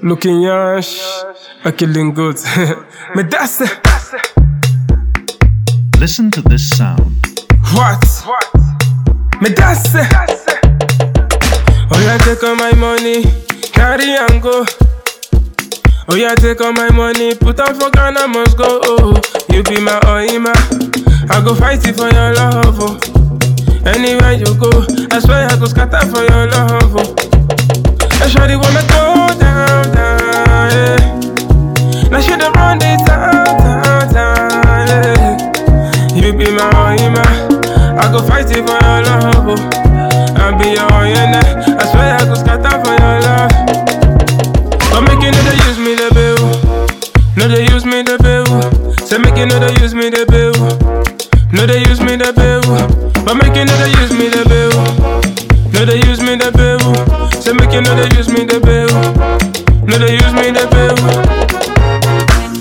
Looking yash, a killing good. Me that's it. Listen to this sound. What? Me that's it. Oh yeah, take all my money, carry and go. Oh yeah, take all my money, put on for Ghana, must go. Oh, you be my oima, I go fight it for your love. Oh. Anywhere you go, I swear I go scatter for your love. Oh. I sure they wanna go down, down, yeah. Now she the run this town, town, town, yeah. You be my oima, I go fight it for your love. Oh. I be your oyena, I swear I go scatter for your love. But make you know they use me the bill. No, they use me the bill. Say make you know they use me the bill. No, they use me the bill. But make you know they use me the bill. No, they use me the bill. Say make you know they use me the bill. No, they use me the bill.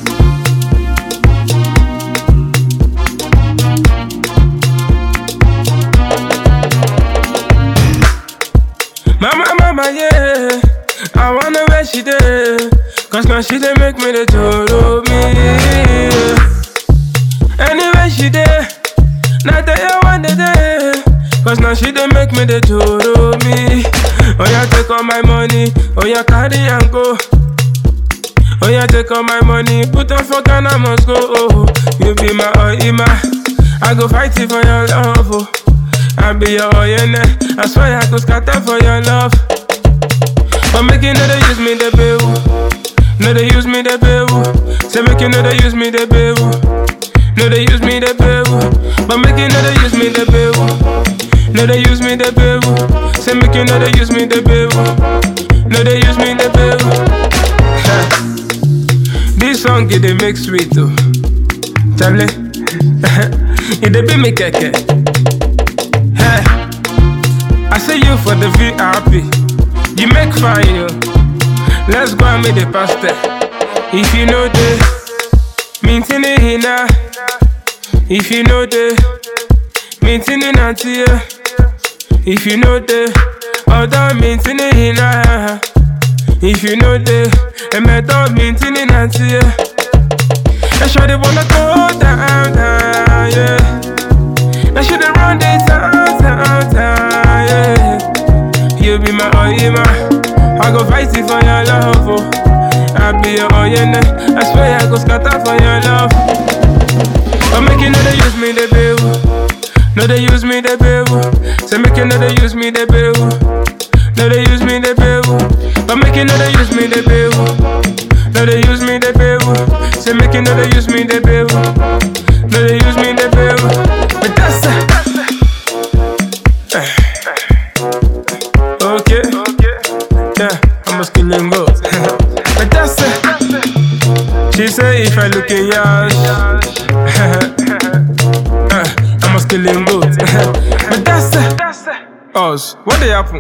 Mama, mama, yeah. I wanna where she there. Cause now she dey make me the total me. Anywhere she there. Now that you want the day. Cause now she dey make me the total me. Oh yeah, take all my money. Oh yeah, carry and go. Oh yeah, take all my money. Put on for Ghana, must go. Oh, you be my oima. I go fight it for your love. Oh. I be your oyena. I swear I go scatter for your love. But make you know they use me the bill. No, they use me the bill. Say make you know they use me the bill. No, they use me the bill. But make you know they use me the bill. No, they use me the bill. Say make you know they use me the bill. No, they use me the bill. this song it they make sweet too. Chable, it they be me keke. Hey, I say you for the VIP. You make fine, yo. Let's go and make the pasta. If you know the mintin hina. If you know the mintin nantia. If you know the other mintin hina. If you know the emeto mintin nantia. I sure they wanna go down, down, yeah. I should have run this town, town, town, yeah. You be my oyema. I go fight it for your love. Oh. I be your oyena. I swear I go scatter for your love. But make you know they use me the bill. No, they use me the bill. Say make you know they use me the bill. No, they use me the bill. But make you know they use me the bill. No, they use me the bill. Say make you know they use me the bill. No, they use me the bill. But that's it. Okay. Yeah, I'm a skilling goat. but that's it. She say if I look in yash, uh, I'm a skilling goat. but that's it. Us, what they happen?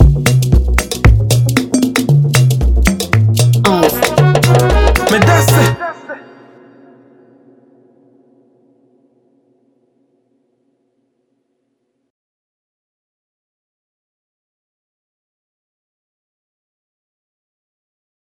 Oz. But that's it.